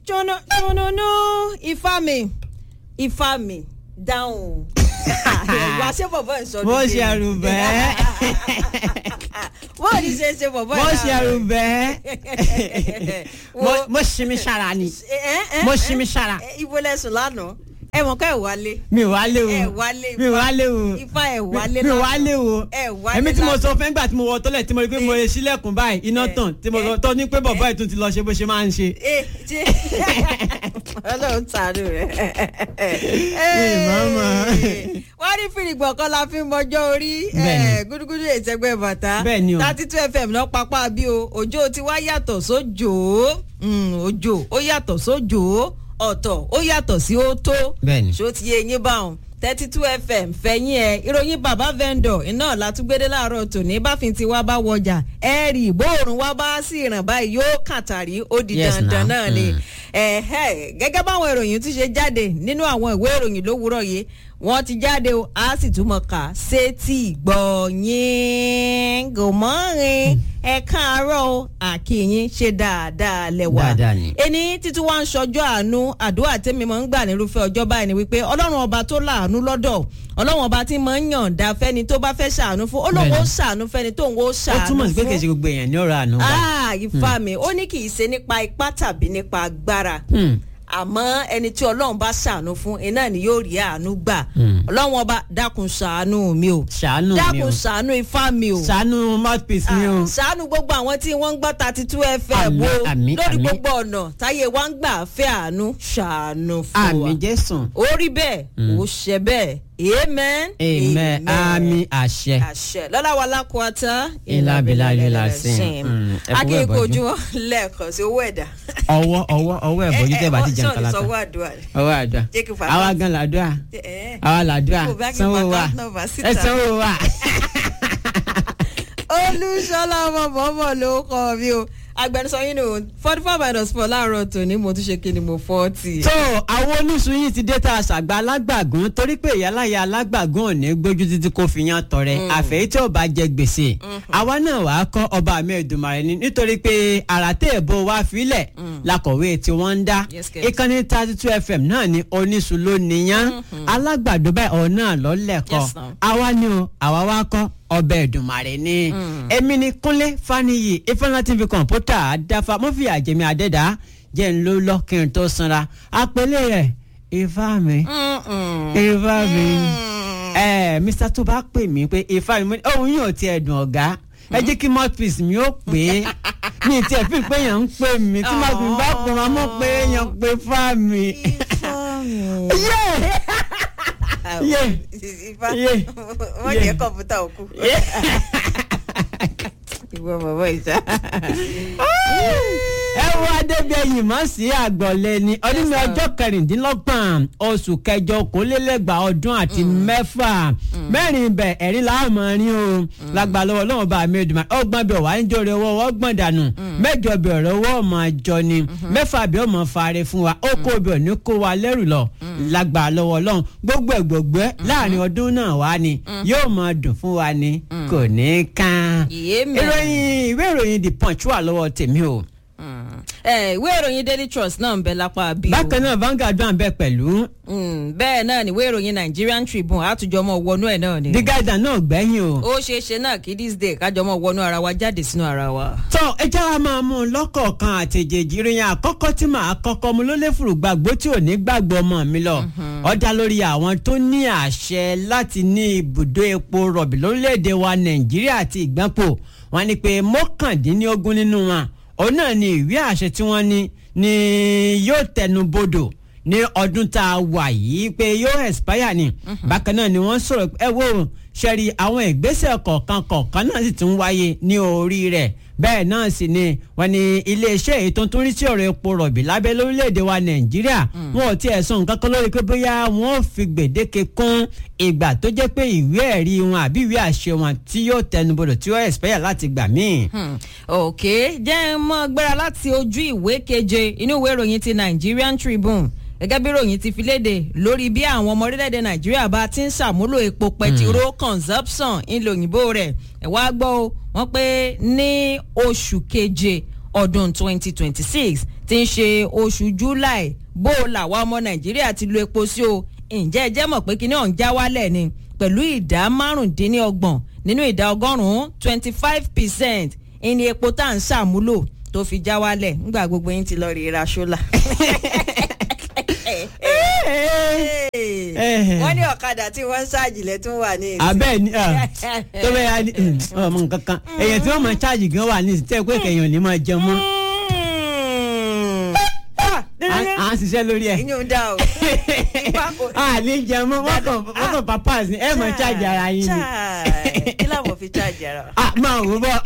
jóná jónónú ifá mi ifá mi dáhùn wá ṣé bọ̀bọ̀ ìsọdún bó ṣe àrùbẹ́ bó ní ṣe ṣe bọ̀bọ̀ bó ṣe àrùbẹ́ Wo- mo ṣi mi ṣara ni ẹ ẹ mo ṣi mi ṣara ibo lẹsùn lánàá ẹ mọ̀ ká ẹ wálé mi ò wá lé o ẹ wálé mi ò wá lé o ifá ẹ wálé mi ò wá lé o ẹ wálé èmi tí mo lánàá. sọ fẹ́ gbà tí mo wọ tọ́lẹ̀ tí mo rí pé mo lè ṣílẹ̀kùn báyìí iná Eh, tàn tí mo eh, sọ tọ́ ní pé bọ̀bọ̀ ẹ̀ tún ti lọ ṣe bó ṣe máa ń ṣe. ẹ ṣe ọlọ́run tàánú rẹ̀. màmá. wọ́n ní fìrìgbọ̀n kan la fi ń mọjọ́ orí Bẹ́ẹ̀ni. eh, gúdúgúdú ìṣẹ́gbẹ́ bàtà Bẹ́ẹ̀ni o. thirty two fm náà pápá bí o òjò ti wá yàtọ̀ sójò Mm, òjò ó yàtọ̀ sójò ọ̀tọ̀ ó yàtọ̀ sí ó tó Bẹ́ẹ̀ni. ṣó ti yé yín báwọn thirty two fm fẹ̀yìn ẹ̀ ìròyìn bàbá vendor iná látúgbédé láàárọ̀ tòní báfin tí wá bá wọjà ẹ rí ìbòòrùn wá bá sí ìràn báyìí yóò kàtàrí ó di Yes, dandan now. náà ni Mm. ẹ̀hẹ́ gẹ́gẹ́ báwọn ìròyìn tún ṣe jáde nínú àwọn ìwé ìròyìn lówùúrọ̀ yìí wọ́n ti jáde o a sì túmọ̀ kà sétí gbọ̀nyìn gòmọ́rin ẹ káàárọ̀ o àkìyìn ṣe dáadáa lẹ́wà Dáadáa ni. ẹni títí wá ń ṣọjọ́ àánú àdúrà tẹ́mi máa ń gbà nírúfẹ́ ọjọ́ báyìí ni wípé ọlọ́run ọba tó láàánú lọ́dọ̀ ọlọ́run ọba tí máa ń yànda fẹ́ni tó bá fẹ́ ṣàánú fún olóhùn ó Bẹ́ẹ̀ni. ṣàánú fẹ́ni tóun ó ó ṣàánú túmọ̀ sí pé kì í fún ṣe gbogbo èèyàn ní ọ̀rọ̀ àánú gbà. ah ifá mi ó ní kì í ṣe nípa ipá tàbí nípa agbára Hmm. àmọ́ ẹni tí ọlọ́run bá ṣàánú fún iná ni yóò rí àánú gbà Hmm. ọlọ́run ọba dákun ṣàánú mi o ṣàánú mi o dákun ṣàánú ifá mi o ṣàánú mouthpiece mi o. Ah, ṣàánú gbogbo àwọn tí wọ́n ń gbọ́ thirty two fm Àmín, wo àmín, lórí àmín. gbogbo ọ̀nà táyé wa ń gbà fẹ́ àánú ṣàánú fún wa àmì jésù. ó rí bẹ́ẹ̀ ó ṣe bẹ́ẹ̀ amen amen àmì àṣẹ. àṣẹ lọ́la wa lákòótá Ilá bilá lílá sí. Mm, ẹ fọwọ́ akéèkó ìbọjú. ojú wọn lẹ́ẹ̀kan sí owó ẹ̀dá ọwọ́ ọwọ́ ọwọ́ ẹ̀ bọ́jú tẹ́ bá ti jẹun sọ̀rọ̀ kálá tán. sọ́wọ́ àdúrà rẹ̀. ọwọ́ àdúrà Jẹ́ kí n fà á àwa láti- gan làdúrà Eh, àwa làdúrà Kò bá kí n sanwó fà wa account number síta. ẹ sanwó wa. olùṣọlá ọmọ bọ́bọ̀ ló kọ́ mi o agbẹnusọ yín ni o forty four minus four láàárọ̀ tòní mo tún ṣe kí ni mo forty. tó àwọn oníṣun yìí ti dé tá a ṣàgbà alágbàgún torí pé ìyáláyà alágbàgún ò ní gbójú títí kó fi yan tọrẹ àfẹ́yí tí ò bá jẹ gbèsè àwa náà wàá kọ́ ọba mi Èdùmàrè ni nítorí pé àràtẹ̀ èbó wa filẹ̀ lakọ̀wé tí wọ́n ń dá Yes, kẹ̀. ìkànnì thirty two fm náà ni oníṣun ló níyàn alágbàdo báyìí ọ̀ náà lọ́lẹ̀kọ́ Yes, now. àwa ni o àwa wá kọ́ ọbẹ̀ Èdùmàrè ni èmi ni Kúnlé Fáníyì Ifeanyi TV kọ̀ǹpútà àdáfà mọ́fì àjẹmí àdẹ́dá jẹ́ ń ló lọ kí n tó sanra àpẹẹlẹ rẹ̀ ifá mi ifá mi ẹ mr tó bá pè mí pé ifá mi mo ní ohun yóò ti ẹ̀dùn ọ̀gá ẹ jẹ́ kí mouthpiece mi ó pè é mi ì tiẹ̀ fi pé èèyàn ń pè mí tí mouthpiece bá pè máa mọ̀ pé èèyàn pè fá mi. Yeah! Yeah. ifá Yeah. wọ́n Yeah. jẹ́ kọ̀ǹpútà òkú. ìwọ bàbá ìjà. ẹ wo adébíyẹyìn mọ sí àgbọ̀lẹ̀ ni ọdún mi ọjọ́ kẹrìndínlọ́gbọ̀n oṣù kẹjọ okòólélẹ́gbàá ọdún àti mẹ́fà mẹ́rin ibẹ̀ ẹ̀rín láàmú rin o lágbà lọ́wọ́ lọ́wọ́ bá mi dùn ọgbọ́n bẹ̀ wá ń jòrè owó ọgbọ́n dànù mẹ́jọ bẹ̀ ọ̀rọ̀ owó ọmọ àjọ ni mẹ́fà bẹ̀ ọmọ fàárẹ̀ fún wa ó kó bẹ̀ ní kó wa lẹ́rù lọ lágbà lọ́wọ́ lọ́wọ́ gbogbo ẹ̀gbọ̀gbẹ́ láàrin ọdún náà wá ni yóò máa dùn fún wa ni kò ní kán Amen. ìròyìn ìwé ìròyìn the punch wà lọ́wọ́ tèmi o ẹ ìwé ìròyìn daily trust náà ń bẹ lápá bí o. bákan náà Vanguard wà ń bẹ pẹ̀lú Mm, bẹ́ẹ̀ náà ni ìwé ìròyìn nigerian tribune àtújọmọ wọnú ẹ̀ náà ni. The Guardian náà gbẹ̀yìn o. ó ṣeé ṣe náà kí this day kájọmọ wọnú ara wa jáde sínú ara wa. tọ́ ẹ já wa máa mú un lọ́kọ̀ọ̀kan àtẹ̀jẹ̀jì ìròyìn àkọ́kọ́ tí màá kọ́kọ́ mu ló lè fùrù gbàgbó tí ò ní gbàgbọ́ ọmọ mi lọ. ó dá lórí àwọn tó ní àṣẹ láti ní ibùdó epo rọ̀bì lórílẹ̀‐èdè wa Nàìjíríà àti ìgbàpò wọn ni pé mọ́kàndínlógún nínú wọn òun náà ni ìwé àṣẹ tí wọ́n ní ni yóò tẹnu bodò ní ọdún tá a wà yìí pé yóò expire ni bákan náà ni wọ́n sọ̀rọ̀ ẹ wo ṣẹ́rí àwọn ìgbésẹ̀ kọ̀ọ̀kan kọ̀ọ̀kan náà sì tún wáyé ní orí rẹ̀ bẹ́ẹ̀ náà sì ni wọ́n ní iléeṣẹ́ èyí tó ń tún rí sí ọ̀rọ̀ epo rọ̀bì lábẹ́ lórílẹ̀‐èdè wa nàìjíríà wọn ò tiẹ̀ sọ nǹkan kan lórí pé bóyá wọn ò fi gbèdéke kún ìgbà tó jẹ́ pé ìwé ẹ̀rí wọn àbí ìwé àṣẹ wọn tí yóò tẹnubodò tí yóò expire láti gbà míì. Hmm, ok jẹ́ ń mọ́ gbéra láti ojú ìwé keje inú ìwé ìròyìn ti Nigerian Tribune gẹ́gẹ́ bí ìròyìn ti fi léde lórí bí àwọn ọmọ orílẹ̀-èdè Nàìjíríà bá ti ń ṣàmúlò epo pẹtiró consumption ńlòyìnbó rẹ̀ ẹ̀ wá gbọ́ o wọ́n pé ní oṣù keje ọdún 2026 tí ń ṣe oṣù july bó o làwa ọmọ nàìjíríà ti lo epo sí o ǹjẹ́ ẹ jẹ́ mọ̀ pé kíní ọ̀hún já wálẹ̀ ni pẹ̀lú ìdá márùndínlọ́gbọ̀n nínú ìdá ọgọ́rùn-ún twenty five percent ìní epo tá à ń ṣàmúlò tó fi já wálẹ̀ nígbà gbogbo yín ti lọ rí ra ṣọ́là. wọ́n ní ọ̀kadà tí wọ́n ń ṣáàjìlẹ̀ tún wà ní ìsìn. abẹ́ ni tó bẹ́ẹ̀ ya ni ọmọ nǹkan kan èyàn tí wọ́n máa ṣáàjì gan wà ní ìsìn tẹ́ pé kẹ̀yìn ò ní máa jẹun mọ́ à ń ṣiṣẹ́ lórí ẹ̀. ìyún dá o. a ní jẹun mọ́ wọ́n kàn wọ́n kàn papas ni ẹ máa ṣáàjì ara yín ni. kí làwọn fi ṣáàjì ara wa. a máa wò bọ́.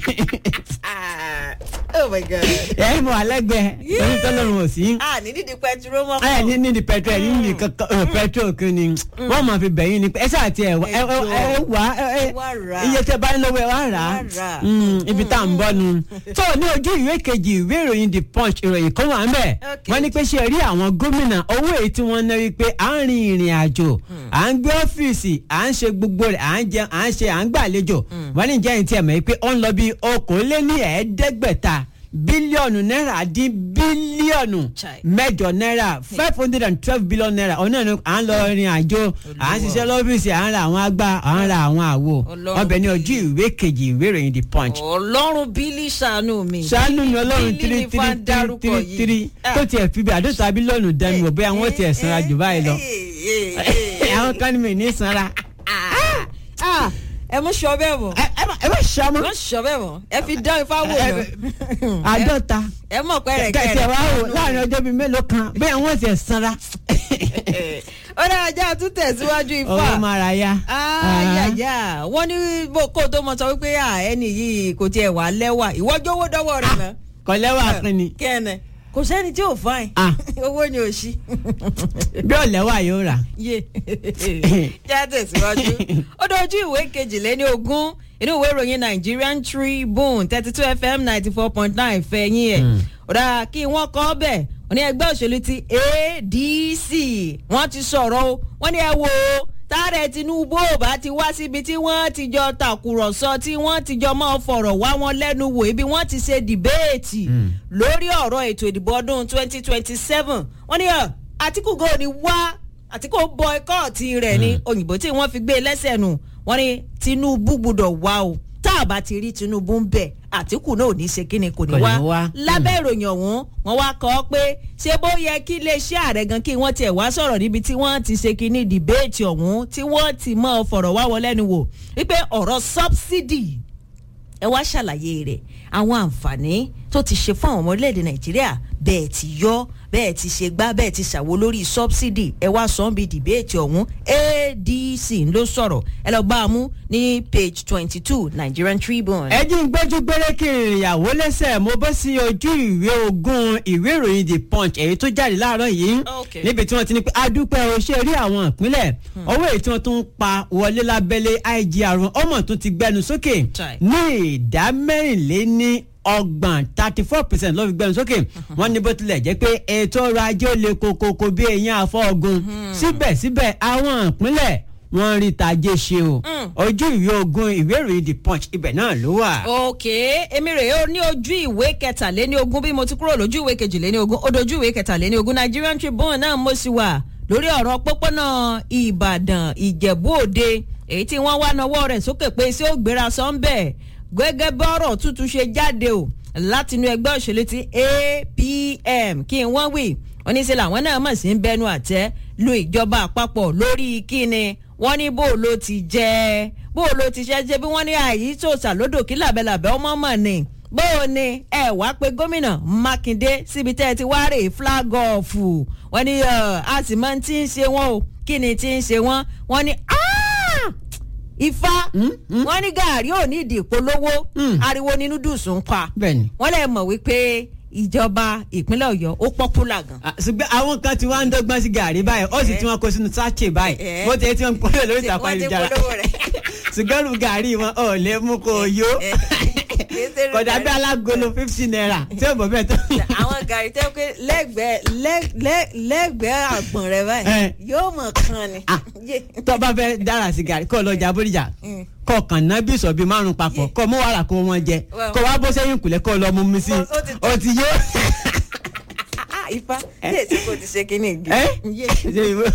oh my god. ẹ mọ alẹ́gbẹ̀ẹ́ lórí tọ́lọ́run ò sí. a ní nídìí pẹtiró mọ́. ẹ ní ní di petrol ní ní kankan petrol kí ni wọ́n máa fi bẹ̀yìn ni ẹ ṣáà ti ẹ wá ẹ wá iye tẹ bá ń lọ́wọ́ ẹ wá rà á ibi tá à ń bọ́ nu. tó ní ojú ìwé kejì ìwé ìròyìn the punch ìròyìn kan wà ń bẹ̀ wọ́n ní pé ṣe rí àwọn gómìnà owó èyí tí wọ́n ná wípé à ń rin ìrìn àjò à ń gbé ọ́fíìsì à ń ṣe gbogbo rẹ̀ à ń jẹun à ń ṣe à ń gbàlejò wọ́n ní jẹ́ ìtì ẹ̀mọ́ pé ó ń lọ bí okòóléní ẹ̀ẹ́dẹ́gbẹ̀ta bílíọ̀nù náírà dín bílíọ̀nù mẹ́jọ náírà five hundred and twelve billion naira ọ̀nà ni à ń lọ rin àjò à ń ṣiṣẹ́ lọ́fíìsì à ń ra àwọn agbá à ń ra àwọn àwo ọbẹ̀ ní ojú ìwé kejì ìwé ìròyìn the punch. ọlọ́run bílí ṣàánú mi. ṣàánú mi ọlọ́run tiri tiri tiri tiri tiri tó tiẹ̀ fi bí àdóta bílíọ̀nù dání wò bóyá wọ́n tiẹ̀ sanra jù báyìí lọ. àwọn kan ní mi ní sanra. ẹ mú sọ bẹ́ẹ̀ mọ̀. ẹ bá sọ mọ́. ẹ mú sọ bẹ́ẹ̀ mọ̀ ẹ fi dán ifá wò lọ. àádọ́ta ẹ mọ̀ pẹ́rẹ́ kẹ́rẹ́. kẹ̀kẹ́ wa wò láàrin ọjọ́ bíi mélòó kan bẹ́ẹ̀ wọ́n ti ẹ̀ sanra. ó dára já tún tẹ̀síwájú ifá. ọwọ́ máa ra ya. ayaya wọ́n ní kó tó mọ sọ wípé ẹni yìí kò tiẹ̀ wà lẹ́wà ìwọ́jọ́ owó dọ́wọ́ rẹ̀ náà. kò lẹ́wà pin ni. kẹ́ẹ̀nẹ̀ kò sẹ́ni tí ò fáìn owó ni ò sí. bí ọ̀lẹ́wà yóò rà. yé já tẹ̀síwájú ó dojú ìwé kejìléní ogún inú ìwé ìròyìn Nigerian Tribune thirty two FM ninety four point nine fẹ̀yìn ẹ̀ ọ̀dà kí wọ́n kọ́ bẹ̀ wọ́n ní ẹgbẹ́ òṣèlú ti ADC wọ́n ti sọ̀rọ̀ o wọ́n ní ẹ wo táàrẹ̀ Tinubu ò bá ti wá síbi tí wọ́n ti jọ tàkùrọ̀sọ tí wọ́n ti jọ máa fọ̀rọ̀ wá wọn lẹ́nu wò ibi wọ́n ti ṣe dìbéètì lórí ọ̀rọ̀ ètò ìdìbò ọdún twenty twenty seven wọ́n ní Àtíkù gò ní wá Àtíkù bọ́ikọ́ọ̀tì rẹ̀ ní òyìnbó tí wọ́n fi gbé lẹ́sẹ̀ nù wọ́n ní Tinubu gbúdọ̀ wá o tá a bá ti rí Tinubu ń bẹ̀ Àtíkù náà ò ní ṣe kíni kò ní wá lábẹ́ ìròyìn ọ̀hún wọ́n wá kọ́ pé ṣé bó yẹ kí iléeṣẹ́ ààrẹ gan kí wọ́n tiẹ̀ wá sọ̀rọ̀ níbi tí wọ́n ti ṣe kíní dìbéètì ọ̀hún tí wọ́n ti mọ̀ fọ̀rọ̀ wá wọn lẹ́nu wò wípé ọ̀rọ̀ sọ́bsidì ẹ wá ṣàlàyé rẹ̀ àwọn àǹfààní tó ti ṣe fún àwọn ọmọ orílẹ̀-èdè Nàìjíríà bẹ́ẹ̀ ti yọ bẹ́ẹ̀ ti ṣe gbá bẹ́ẹ̀ ti ṣàwo lórí sọ́bsidì ẹ wá sọ bí dìbéètì ọ̀hún ADC ló sọ̀rọ̀ ẹ lọ bá a mú ní page twenty two Nigerian Tribune. ẹ jí ń gbẹ́jú gbére kí ìrìnyàwó lẹ́sẹ̀ mo bọ́ sí ojú ìwé ogún ìwé ìròyìn the punch èyí tó jáde láàárọ̀ yìí níbi tí wọ́n ti ní pé adúpẹ́ o ṣe rí àwọn ìpínlẹ̀ owó èyí tí wọ́n tún pa wọlé lábẹ́lé IGR ọmọ tún ti gbẹnu sókè ní ìdá mẹ́rìnléní ọgbọ̀n thirty four percent ló fi gbẹnu sókè wọ́n ní bó tilẹ̀ jẹ́ pé ètò ọrọ̀ ajé ó le kokoko bí eyín afọ́gun síbẹ̀síbẹ̀ àwọn ìpínlẹ̀ wọ́n rí tajé ṣe o ojú ìwé ogun ìwé ìròyìn the punch ibẹ̀ náà ló wà. ok èmi rèé ó ní ojú ìwé kẹtàléní ogún bí mo ti kúrò lójú ìwé kejìléní ogún ó dojú ìwé kẹtàléní ogún Nigerian Tribune náà mo sì wà lórí ọ̀rọ̀ pópónà Ìbàdàn Ìjẹ̀bú Òde èyí tí wọ́n wá nawọ́ rẹ̀ sókè pé sí ó gbéra sọ́ńbẹ̀ gẹ́gẹ́ bọ́rọ̀ tuntun ṣe jáde o látinú ẹgbẹ́ òṣèlú ti APM kí n wọ́n wí wọ́n ní sí làwọn náà mọ̀ sí ń bẹnu àtẹ́ lu ìjọba àpapọ̀ lórí kíni wọ́n ní bó ló ti jẹ́ bó ló ti ṣe ṣe bí wọ́n ní àyí tó ṣàlódò kí làbẹ́làbẹ́ ọmọ mọ̀ ni bó o ní ẹ wá pé gómìnà Mákindé síbi tẹ́ ẹ ti wá rè flag off wọ́n ní a sì máa ti ń ṣe wọ́n o kí ni ti ń ṣe wọ́n wọ́n ní ifá wọ́n ní gàárì ò ní ìdí ìpolówó ariwo nínú dùsùn pa wọ́n lè mọ̀ wípé ìjọba ìpínlẹ̀ Ọ̀yọ́ ó pọ́pùlà gan. ṣùgbọ́n àwọn kan ti wá ń dọ́gbọ́n sí gàrí báyìí ó sì tí wọ́n kó sínú sáàchì báyìí bó ti tí wọ́n polówó lórí ìtàkùn ayélujára ṣùgbọ́n lu gàrí wọn ò lè mú kó o yó kódà bí alágolo fifty naira tí ó bọ̀ bẹ́ẹ̀ tó. àwọn gàrí tẹ́ pé lẹ́gbẹ̀ẹ́ lẹ́gbẹ̀ẹ́ àgbọ̀n rẹ báyìí yóò mọ̀ kan ni. tó bá fẹ́ dára sí gàrí kó lọ jà bóríjà kọ kàn ná bí ìsọ̀bí márùn papọ̀ kọ mú wàrà kó wọn jẹ kọ wá bó sẹ́yìn kùlẹ̀ kọ lọ mú mi sí o ti yó. ifá yéèsì kò ti ṣe kínní ìgbé ẹ yé ṣe ìwọ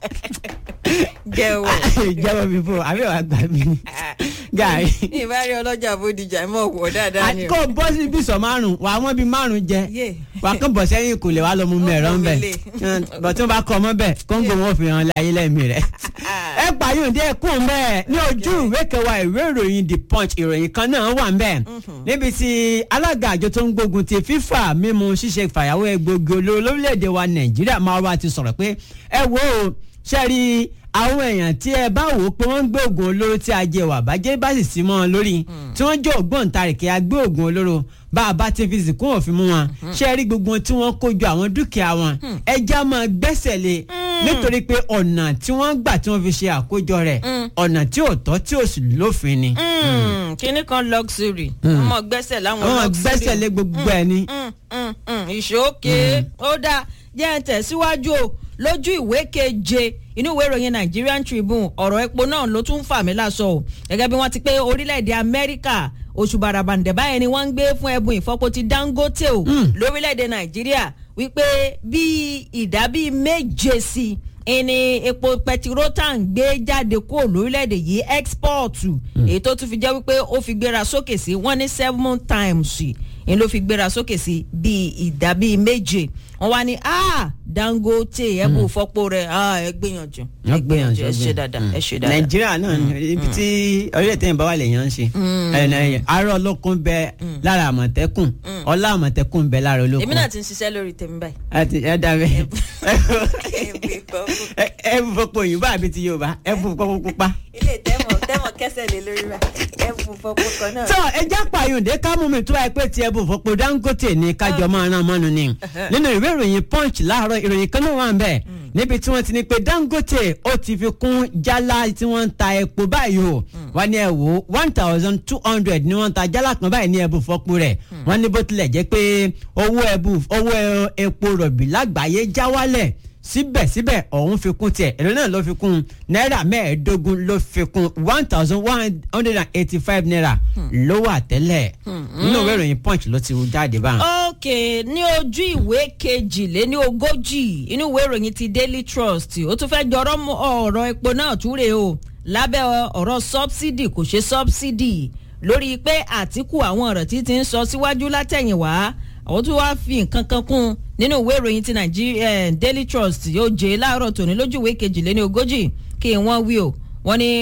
jẹ́wọ́ jẹ́wọ́ mi fún àbí wàá gbà mí gàrí. ìbárí ọlọ́jà bódìjà mọ̀ wọ̀ dáadáa ni o. àkó bọ́ sí bísọ̀ márùn wàá wọ́n bí márùn jẹ Yé. wàá kàn bọ̀ sẹ́yìn kò lè wá lọ mú mi ẹ̀rọ ń bẹ̀ bọ̀ tí wọ́n bá kọ́ ọmọ bẹ̀ kóńgò wọn fi hàn láyé lẹ́mìí rẹ̀. ẹ pààyàn díẹ̀ kún bẹ́ẹ̀ ní ojú ìwé kẹwàá ìwé ìròyìn the punch ìròyìn kan náà wà ń bẹ̀ níbi tí alága àjọ tó ń gbógun ti fífà mímu ṣíṣe fàyàwó egbògi olóró lórílẹ̀‐èdè wa nàìjíríà máa wá ti sọ̀rọ̀ pé ẹ wo ṣe rí àwọn èèyàn tí ẹ bá wò ó pé wọ́n ń gbé oògùn olóró tí ajé wà bàjẹ́ bá sì sí mọ́ ọ lórí tí wọ́n jẹ́ ògbóǹtarìkì agbé oògùn olóró bá a bá ti fi sìnkú òfin mú wọn ṣe rí gbogbo tí wọ́n kó jọ àwọn dúkìá wọn ẹja máa gbẹ́sẹ̀ lé nítorí pé ọ̀nà tí wọ́n gbà tí wọ́n fi ṣe àkójọ rẹ̀ ọ̀nà tí ò tọ́ tí ò sì lófin ni. Mm, kinní kan luxury ọmọ gbẹ́sẹ̀ láwọn wọ́n luxury gbẹ́sẹ̀ lé gbogbo ẹ̀ ni. Mm, mm, mm, ìṣókè ó dáa jẹ́ ẹ tẹ̀síwájú o lójú ìwé keje inú ìwé ìròyìn Nigerian Tribune ọ̀rọ̀ epo náà ló tún fà mí láṣọ o gẹ́gẹ́ bí wọ́n ti pé orílẹ̀-èdè Amẹ́ríkà oṣù bàràbàǹdẹ̀ báyẹn ni wọ́n ń gbé fún ẹbùn ìfọpo ti Dangote o lórílẹ̀-èdè Nàìjíríà wípé bíi ìdá bíi méje sí i ìní epo pẹtiró tá à ń gbé jáde kúrò lórílẹ̀‐èdè yìí ẹ́xpọ́ọ̀tù èyí tó tún fi jẹ́ wípé ó fi gbéra sókè sí wọ́n ní seven times ìyẹn ló fi gbéra sókè sí bíi ìdá bíi méje wọ́n wá ní ah Dangote ẹ bò fọ́pọ̀ rẹ̀ ah ẹ gbìyànjú ẹ gbìyànjú ẹ ṣe dáadáa ẹ ṣe dáadáa. nàìjíríà náà ibi tí orílẹ̀-èdè yẹn bá wà lèèyàn ń ṣe àárọ̀ olókun bẹ lára àmọ̀tẹ́kùn ọlá àmọ̀tẹ́kùn bẹ lára olókun. èmi náà ti ń ṣiṣẹ́ lórí tèmi báyìí. àti ẹ dàbẹ Ẹbí ìfọ́pọ̀. ẹ bù fọpọ òyìnbó àbí ti yorùbá ẹ bù fọpọ pupa. ilé tẹ́mọ̀ tẹ́mọ̀ kẹsẹ̀ lé lórí rà ẹ bù fọ́pọ̀ kan náà. tó ẹjá pààyàndé kámú mi tó ẹ pé tiẹ̀ bù fọpọ dangote ní kájọ máa rán mọ́nu ni nínú ìwé ìròyìn punch láàárọ̀ ìròyìn kan náà wà ń bẹ̀ níbi tí wọ́n ti ní pé dangote ó ti fi kún jálá tí wọ́n ń ta epo báyìí o wọ́n ní ẹ wò one thousand two hundred ni wọ́n ń ta jálá kan báyìí ní ẹbù fọ́pọ̀ rẹ̀ wọ́n ní bó tilẹ̀ jẹ́ pé owó ẹbù owó epo rọ̀bì lágbàáyé já wálẹ̀ síbẹ̀síbẹ̀ ọ̀hún fi kún tiẹ̀ èrè náà ló fi kún náírà mẹ́ẹ̀ẹ́dógún ló fi kún one thousand one hundred and eighty-five naira ló wà tẹ́lẹ̀ nínú ìwé ìròyìn punch ló ti jáde báyìí. ok ní ojú ìwé kejìléní ogójì inú ìwé ìròyìn ti Daily Trust ó tún fẹ́ jọrọ́ mọ́ ọ̀rọ̀ epo náà túre o lábẹ́ ọ̀rọ̀ subsidy kò ṣe subsidy lórí pé Àtíkù àwọn ọ̀rọ̀ tí ti ń sọ síwájú látẹ̀yìnwá àwọn tó wáá fi nǹkan kan kún nínú ìwé ìròyìn ti Nigeria Daily Trust yóò jẹ́ láàárọ̀ tòní lójú ìwé kejìléní ogójì kí wọ́n wí o wọ́n ní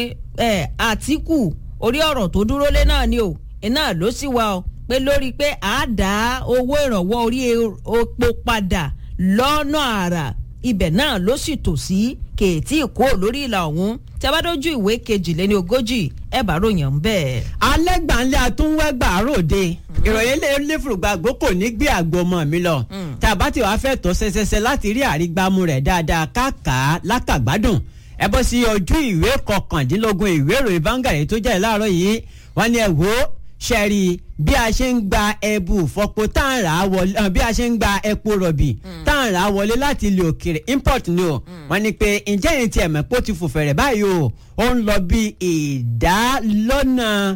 Àtíkù orí ọ̀rọ̀ tó dúró lé náà ni o iná ló sì wá o pé lórí pé a dá owó ìrànwọ́ orí epo padà lọ́nà àrà ibẹ̀ náà ló sì tò sí kèétí ìkó lórí ìlà ọ̀hún tí a bá dójú ìwé kejìléní ogójì ẹ bá ròyìn ń bẹ́ẹ̀. alẹ́ gbàǹlẹ̀ àtúnwẹ́gbà ròde ìròyìn lẹ́fùrùgbàgbó kò ní gbé àgbo ọmọ mi lọ tàbá tí wàá fẹ́ tọ́ ṣẹṣẹṣẹ láti rí àrígbámú rẹ̀ dáadáa káàkà lákàgbádùn ẹ bọ́ sí ojú ìwé kọkàndínlógún ìwé ìròyìn Vanguard tó jáde láàárọ̀ yìí wọ́n ní ẹ wò ó ṣẹ́rí bí a ṣe ń gba ẹbù fọpo tá à ń rà á wọlé bí a ṣe ń gba epo rọ̀bì tá à ń rà á wọlé láti ilẹ̀ òkèrè import ni o wọ́n ní pé ǹjẹ́ yìí ti ẹ̀mọ́ pé ó ti fò fẹ̀rẹ̀ báyìí o ó ń lọ bí ìdá lọ́nà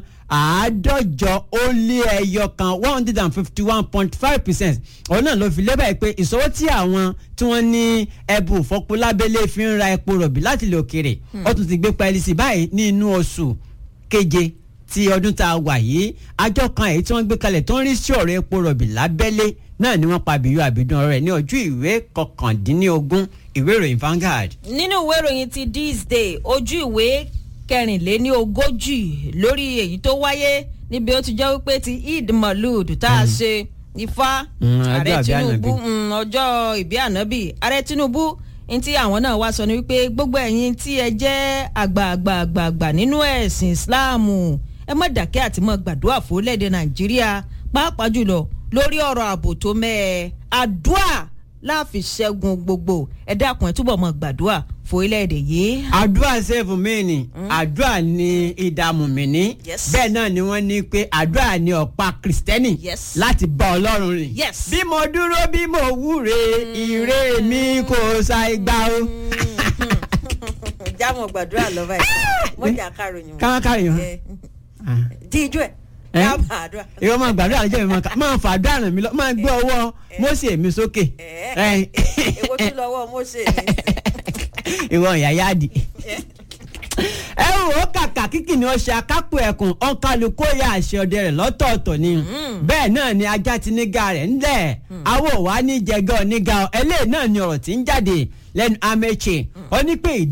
àádọ́jọ ó lé ẹyọ kan one hundred and fifty one point five percent òun náà ló fi lébàá pé ìṣòwò tí àwọn tí wọ́n ní ẹbù fọpo lábẹ́lé fi ń ra epo rọ̀bì láti ilẹ̀ òkèrè ó tún ti gbé pẹ́ẹ́lí sí báyìí ní inú oṣù keje ti ọdún tá a wà yìí àjọ kan èyí tí wọ́n gbé kalẹ̀ tó ń rí sí ọ̀rọ̀ epo rọ̀bì lábẹ́lé náà ni wọ́n pa bíyú àbídùn ọ̀rọ̀ rẹ̀ ní ojú ìwé kọkàndínlógún ìwé ìròyìn Vanguard. nínú ìwé ìròyìn ti this day ojú ìwé kẹrìnléní ogójì lórí èyí tó wáyé níbi ó ti jẹ́ wípé ti Eid Malud tá a ṣe ifá ààrẹ Tinubu ọjọ́ ìbí ànábì ààrẹ Tinubu ní tí àwọn náà wá sọ ni wípé gbogbo ẹ̀yin tí ẹ jẹ́ àgbààgbààgbà nínú ẹ̀sìn Islam ẹ má dákẹ́ àti má gbàdúrà fórílẹ̀-èdè Nàìjíríà pàápàá jùlọ lórí ọ̀rọ̀ ààbò tó mẹ́ẹ̀ àdúrà láàfin ṣẹ́gun gbogbo ẹ dákun ẹ túbọ̀ mọ́ gbàdúrà fórílẹ̀-èdè yìí. àdúrà sẹ́fù mi ni àdúrà ni ìdààmú mi ní Yes. bẹ́ẹ̀ náà ni wọ́n ní pé àdúrà ni ọ̀pá kìrìsìtẹ́nì Yes. láti bá ọlọ́run rìn. Yes. bí mo dúró bí mo wúre ire mi kò ṣàì gbà o. jámọ̀ gbàdúrà lọ́ba ẹ̀ mọ́jà káròyìn káwákàrí yàn. di ijó ẹ̀ Eh? ká gbàdúrà. ìwọ máa gbàdúrà lọ́jọ́ mi máa kà máa fàdúrà ràn mí lọ máa gbé ọwọ́ Mósè mi sókè ẹ èwo tún lọ́wọ́ Mósè ní í ìwọ ìyá yáàdì. ẹ wò ó kàkà kíkì ni ó ṣe akápò ẹkùn ọ̀nkálukó ya àṣẹ ọdẹ rẹ̀ lọ́tọ̀ọ̀tọ̀ ni bẹ́ẹ̀ náà ni ajá ti nígà rẹ̀ ńlẹ̀ awọ wa ní jẹgẹ́ oníga ẹlẹ́ẹ̀ náà ni ọ̀rọ̀ tí ń jáde lẹ́nu Amechi ó ní pé ìdí